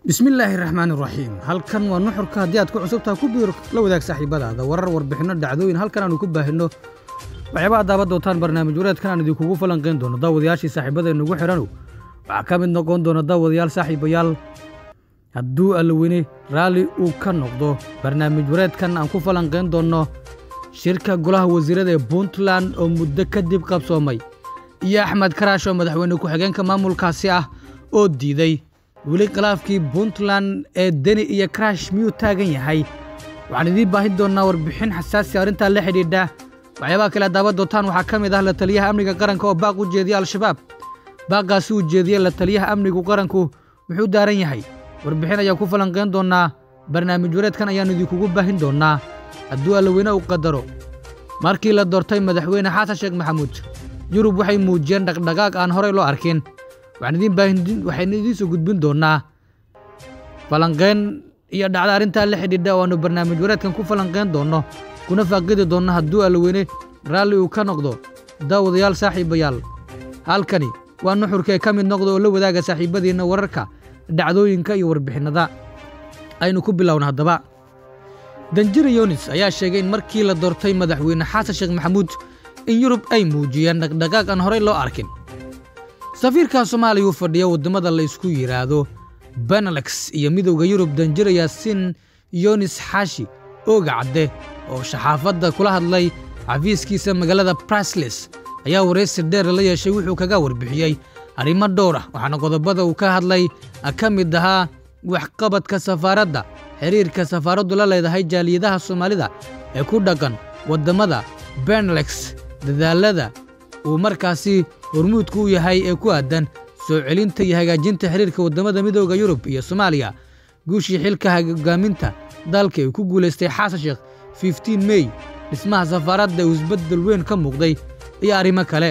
bismillaahi raxmaan iraxiim halkan waa nuxurka haddii aad ku cusubtaha ku biiro la wadaag saaxiibadaada warar warbixinno dhacdooyin halkan aanu ku baahinno waxyaaba ad daaban doontaan barnaamij wareedkan aan idinkugu falanqayn doono daawadayaashii saaxiibadeennugu xidhanow waxaa ka mid noqon doona daawadayaal saaxiibayaal hadduu allaweyne raalli uu ka noqdo barnaamij wareedkan aan ku falanqayn doonno shirka golaha wasiirada ee puntland oo muddo kadib qabsoomay iyo axmed karaash oo madaxweyne ku-xigeenka maamulkaasi ah oo diiday weli khilaafkii puntland ee deni iyo karaash miyuu taagan yahay waxaan idiin baahin doonnaa warbixin xasaasi arrintaa la xidhiidha waxyaabaha kale daaban doontaan waxaa ka mid ah la taliyaha amniga qaranka oo baaq u jeediya al-shabaab baaqaasi uu jeediye la taliyaha amnigu qaranku muxuu daaran yahay warbixin ayaan ku falanqayn doonnaa barnaamij wareedkan ayaannu idinkugu baahin doonnaa hadduu allaweyne uu qadaro markii la doortay madaxweyne xasan sheekh maxamuud yurub waxay muujiyeen dhaqdhaqaaq aan horey loo arkin waxaynu idiin soo gudbin doonnaa falanqayn iyo dhacda arrintaa la xidhiidha oo aanu barnaamij wareedkan ku falanqayn doonno kuna faaqidi doonno hadduu allaweyne raalli uu ka noqdo daawadayaal saaxiibayaal halkani waa nuxurkee ka mid noqda oo la wadaaga saaxiibadiinna wararka dhacdooyinka iyo warbixinnada aynu ku bilowna haddaba danjira yonis ayaa sheegay in markii la doortay madaxweyne xasan sheekh maxamuud in yurub ay muujiyeen dhaqdhaqaaq aan horey loo arkin safiirka soomaaliya uu fadhiya waddamada la ysku yidhaahdo benelex iyo midowda yurub danjira yaasiin yonis xaashi ooga cadde oo shaxaafadda kula hadlay xafiiskiisa magaalada brasles ayaa waraysi dheer la yeeshay wuxuu kaga warbixiyey arrimo dhowr ah waxaana qodobada uu ka hadlay ka mid ahaa waxqabadka safaaradda xiriirka safaaraddu la leedahay jaaliyadaha soomaalida ee ku dhaqan waddamada benelex dadaalada uu markaasi hormuudku u yahay ee ku aadan soo celinta iyo hagaajinta xiriirka waddamada midooda yurub iyo soomaaliya guushii xilka hogaaminta dalka ee ku guulaystay xasan sheekh fiftiin mey dhismaha safaaradda uu isbeddel weyn ka muuqday iyo arrimo kale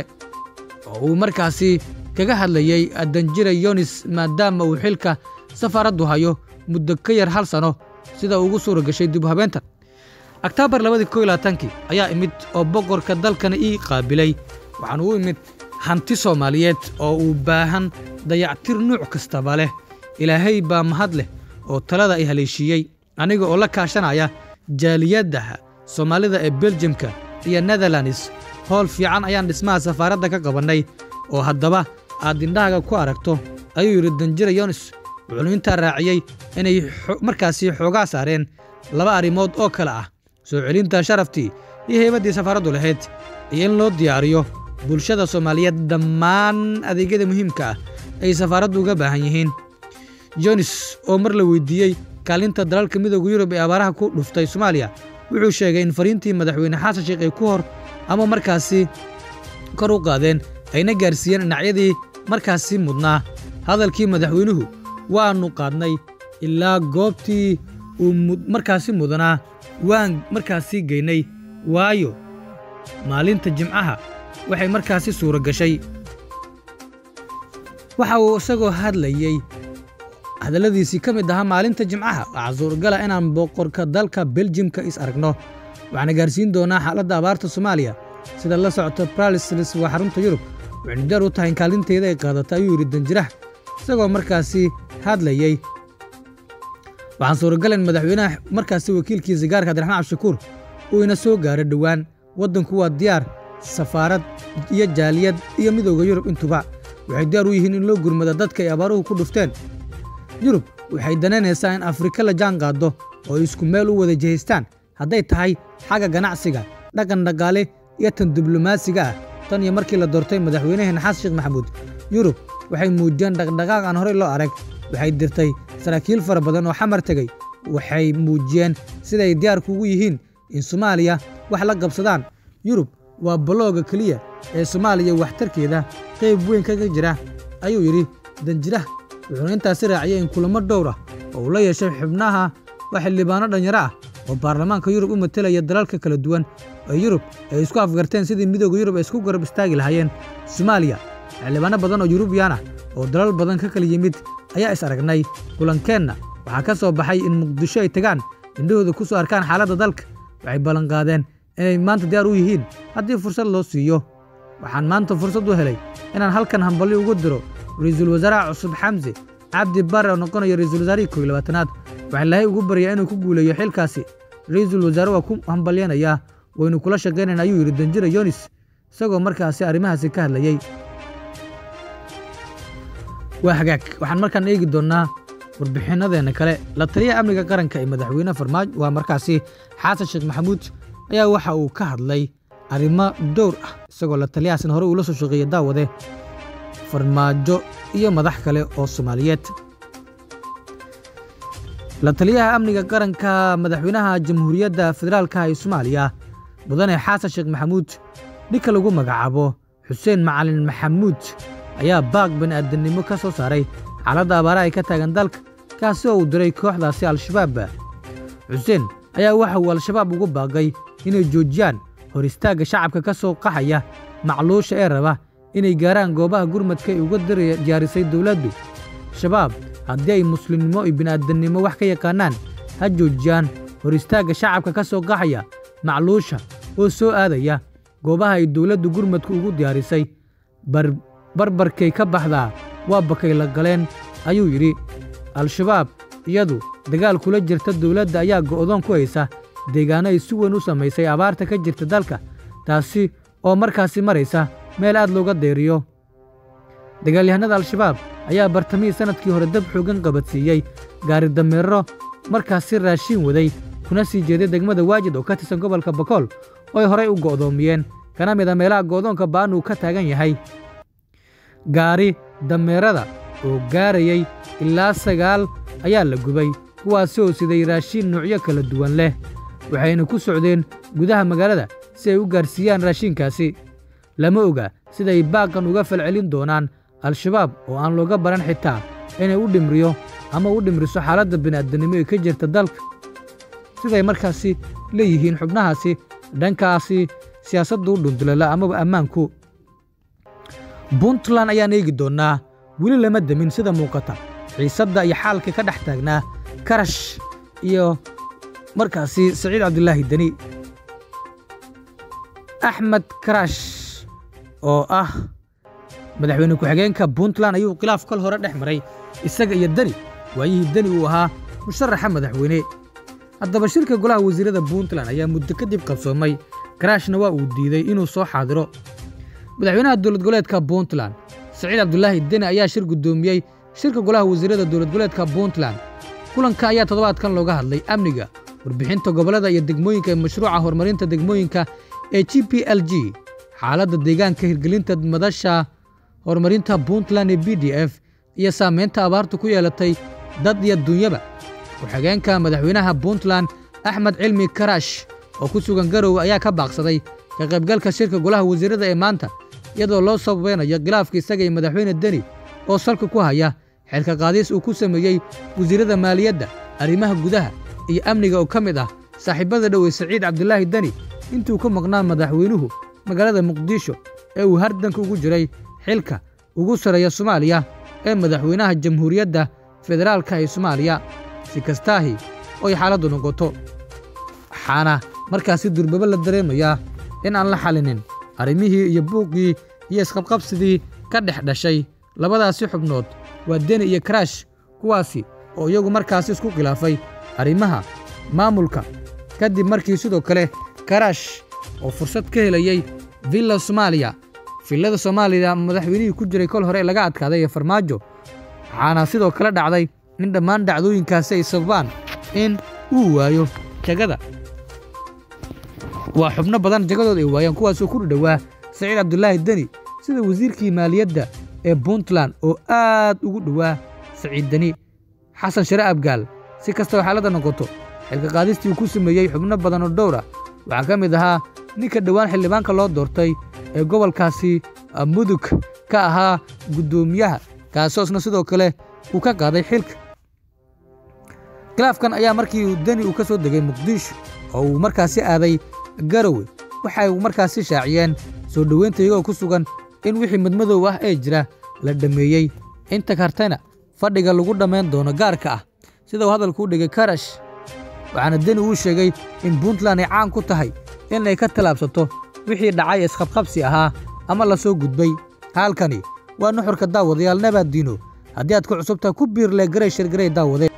oo uu markaasi kaga hadlayey danjira yonis maadaama uu xilka safaaraddu hayo muddo ka yar hal sano sida ugu suura gashay dib u habeenta oktaabar labadii ko labaatankii ayaa imid oo boqorka dalkana ii qaabilay waxaanu u imid hanti soomaaliyeed oo uu baahan dayactir nuuc kastaba leh ilaahay baa mahad leh oo talada ay haleeshiiyey aniga oo la kaashanaya jaaliyadaha soomaalida ee beljamka iyo netherlands howl fiican ayaan dhismaha safaaradda ka qabannay oo haddaba aad indhahaga ku aragto ayuu yidhi danjira yonis wuxuunu intaa raaciyey inay markaasi xoogaa saareen laba arrimood oo kale ah soo celinta sharaftii iyo heybaddii safaaraddu lahayd iyo in loo diyaariyo bulshada soomaaliyeed dhammaan adeegyada muhiimka ah ay safaaraddu uga baahan yihiin yonis oo mar la weydiiyey kaalinta dalalka midooda yurub ee abaaraha ku dhuftay soomaaliya wuxuu sheegay in fariintii madaxweyne xasan sheekh ay ku hor ama markaasi kor u qaadeen ayna gaarsiiyeen dhinacyadii markaasi mudnaa hadalkii madaxweynuhu waannu qaadnay ilaa goobtii uu markaasi mudanaa waan markaasi geynay waayo maalinta jimcaha waxay markaasi suura gashay waxa uu isagoo hadlayey hadalladiisii ka mid ahaa maalinta jimcaha waxaa suuragala inaan boqorka dalka beljimka is aragno waxaana gaarsiin doonaa xaaladda abaarta soomaaliya sida la socota bralisles waa xarunta yurub waxaynu diyaar u tahay in kaalinteeda ay qaadata ayuu yidhi danjiraha isagoo markaasi hadlayey waxaan suuragala in madaxweynaha markaasi wakiilkiisa gaarka abdiraxmaan cabdishakuur uu ina soo gaaro dhowaan waddanku waa diyaar safaarad iyo jaaliyad iyo midowda yurub intuba waxay diyaar u yihiin in loo gurmada dadka ay abaaruhu ku dhufteen yurub waxay danaynaysaa in afrika la jaan qaaddo oo ay isku meel u wada jihaystaan hadday tahay xagga ganacsiga dhaqan dhaqaale iyo tan diblomaasiga ah tan iyo markii la doortay madaxweynaheena xasan sheekh maxamuud yurub waxay muujiyeen dhaqdhaqaaq aan horey loo arag waxay dirtay saraakiil fara badan oo xamar tegey waxay muujiyeen siday diyaarku ugu yihiin in soomaaliya wax la qabsadaan yurub waa balooga keliya ee soomaaliya waxtarkeeda qayb weyn kaga jira ayuu yidhi danjiraha wuxuuna intaasi raaciyey in kulamo dhowr ah oo uu la yeeshay xubnaha waa xildhibaano dhanyaro ah oo baarlamaanka yurub u matelaya dalalka kala duwan ee yurub ay isku afgarteen sidii midooda yurub ay isku garab istaagi lahaayeen soomaaliya xildhibaano badan oo yurubiyan ah oo dalal badan ka kala yimid ayaa is aragnay kulankeenna waxaa ka soo baxay in muqdisho ay tagaan indhahooda ku soo arkaan xaaladda dalka waxay ballanqaadeen inay maanta diyaar u yihiin haddii fursad loo siiyo waxaan maanta fursad u helay inaan halkan hambalyo ugu diro ra-iisul wasaaraha cusub xamse cabdi bare oo noqonaya ra-iisul wasaarihii kooiy labaatanaad waxaa ilaahay ugu baryaa inuu ku guuleeyo xilkaasi ra-iisul wasaare waa ku hambalyanayaa waynu kula shaqaynayna ayuu yidhi danjira yonis isagoo markaasi arrimahaasi ka hadlayey waa hagaag waxaan markaan eegi doonnaa warbixinnadeena kale la taliyaha amniga qaranka ee madaxweyne farmaajo waa markaasi xasan sheekh maxamuud ayaa waxa uu ka hadlay arrimo dhowr ah isagoo la taliyahaasna hore uula soo shaqeeya daawade farmaajo iyo madax kale oo soomaaliyeed la taliyaha amniga qaranka madaxweynaha jamhuuriyadda federaalka ee soomaaliya mudane xasan sheekh maxamuud ninka lagu magacaabo xuseen macalin maxamuud ayaa baaq bani'aadamnimo ka soo saaray xaaladda abaaraha ay ka taagan dalka kaasi oo uu diray kooxdaasi al-shabaab xuseen ayaa waxa uu al-shabaab ugu baaqay inay joojiyaan hor istaagga shacabka ka soo qaxaya macluusha ee raba inay gaaraan goobaha gurmadka ay uga diyaarisay dowladdu shabaab haddii ay muslimnimo iyo bini'aadamnimo wax ka yaqaannaan ha joojiyaan hor istaagga shacabka ka soo qaxaya macluusha oo soo aadaya goobaha ay dowladdu gurmadku ugu diyaarisay barbarkay ka baxdaa waa bakay la galeen ayuu yidhi al-shabaab iyadu dagaal kula jirta dowladda ayaa go'doon ku haysa deegaanno ay si weyn u samaysay abaarta ka jirta dalka taasi oo markaasi maraysa meel aad looga deeriyo dagaalyahanada al-shabaab ayaa bartamihii sannadkii hore dab xoogan qabadsiiyey gaari dameero markaasi raashiin waday kuna sii jeeday degmada waajid oo ka tirsan gobolka bakool oo ay horay u go'doomiyeen kana mid a meelaha go'doonka ba'an uu ka taagan yahay gaari dameerada oo gaarayay ilaa sagaal ayaa la gubay kuwaasi oo siday raashiin nuucyo kala duwan leh waxayna ku socdeen gudaha magaalada si ay u gaarsiiyaan raashiinkaasi lama oga siday baaqan uga falcelin doonaan al-shabaab oo aan looga baran xitaa inay u dhimriyo ama u dhimriso xaaladda bini'aadanimo ee ka jirta dalka siday markaasi leeyihiin xubnahaasi dhankaasi siyaasadda u dhundulala amaba ammaanku puntland ayaan eegi doonnaa weli lama demin sida muuqata xiisadda iyo xaalka ka dhex taagnaa karash iyo markaasi saciid cabdulaahi deni axmed karash oo ah madaxweyne ku-xigeenka puntland ayuu khilaaf kol hore dhex maray isaga iyo deni waayihii deni uu ahaa musharaxa madaxweyne haddaba shirka golaha wasiirada puntland ayaa muddo kadib qabsoomay karashna waa uu diiday inuu soo xaadiro madaxweynaha dowlad goboleedka puntland saciid cabdulaahi deni ayaa shir guddoomiyey shirka golaha wasiirada dowlad goboleedka puntland kulanka ayaa toddobaadkan looga hadlay amniga warbixinta gobollada iyo degmooyinka ee mashruuca horumarinta degmooyinka ee g p l g xaaladda deegaanka hirgelinta madasha horumarinta puntland ee b d f iyo saamaynta abaartu ku yeelatay dad iyo dunyaba ku-xigeenka madaxweynaha puntland axmed cilmi karash oo ku sugan garowe ayaa ka baaqsaday ka qaybgalka shirka golaha wasiirada ee maanta iyadoo loo sababeynayo khilaafka isaga iyo madaxweyne deni oo salka ku haya xilka qaadiis uu ku sameeyey wasiirada maaliyadda arrimaha gudaha iyo amniga oo ka mid ah saaxiibada dhowey saciid cabdulaahi deni intuu ka maqnaa madaxweynuhu magaalada muqdisho ee uu hardanka ugu jiray xilka ugu sarreeya soomaaliya ee madaxweynaha jamhuuriyadda federaalka ee soomaaliya si kastaahi oy xaaladdu noqoto waxaana markaasi durbaba la dareemayaa in aan la xallinin arrimihii iyo buuqii iyo isqabqabsidii ka dhex dhashay labadaasi xubnood waa deni iyo karaash kuwaasi oo iyagu markaasi isku khilaafay arrimaha maamulka kadib markii sidoo kale karaash oo fursad ka helayey villa soomaaliya villada soomaaliya madaxweynihii ku jiray kol hore laga adkaaday ee farmaajo waxaana sidoo kale dhacday in dhammaan dhacdooyinkaasi ay sababaan in uu waayo jagada waa xubno badan jagadood ay waayaan kuwaasoo ku dhowaa saciid cabdulaahi deni sida wasiirkii maaliyadda ee puntland oo aad ugu dhowaa saciid deni xasan share abgaal si kastaba xaaladda noqoto xilka qaadistii uu ku sameeyey xubno badan oo dhowr ah waxaa ka mid ahaa ninka dhowaan xildhibaanka loo doortay ee gobolkaasi mudug ka ahaa guddoomiyaha kaasoosna sidoo kale uu ka qaaday xilka khilaafkan ayaa markii deni uu ka soo degay muqdisho oo uu markaasi aaday garowe waxay markaasi shaaciyeen soo dhoweynta iyagoo ku sugan in wixii madmadow ah ee jira la dhammeeyey inta kartana fadhiga lagu dhammayn doono gaarka ah sida uu hadalku u dhigay karash waxaana deni uu sheegay in puntland ay caan ku tahay in ay ka tallaabsato wixii dhacay isqabqabsi ahaa ama la soo gudbay halkani waa nuxurka daawadayaal nabaaddiino haddii aad ku cusubtaha ku biirle garay shirgaray daawade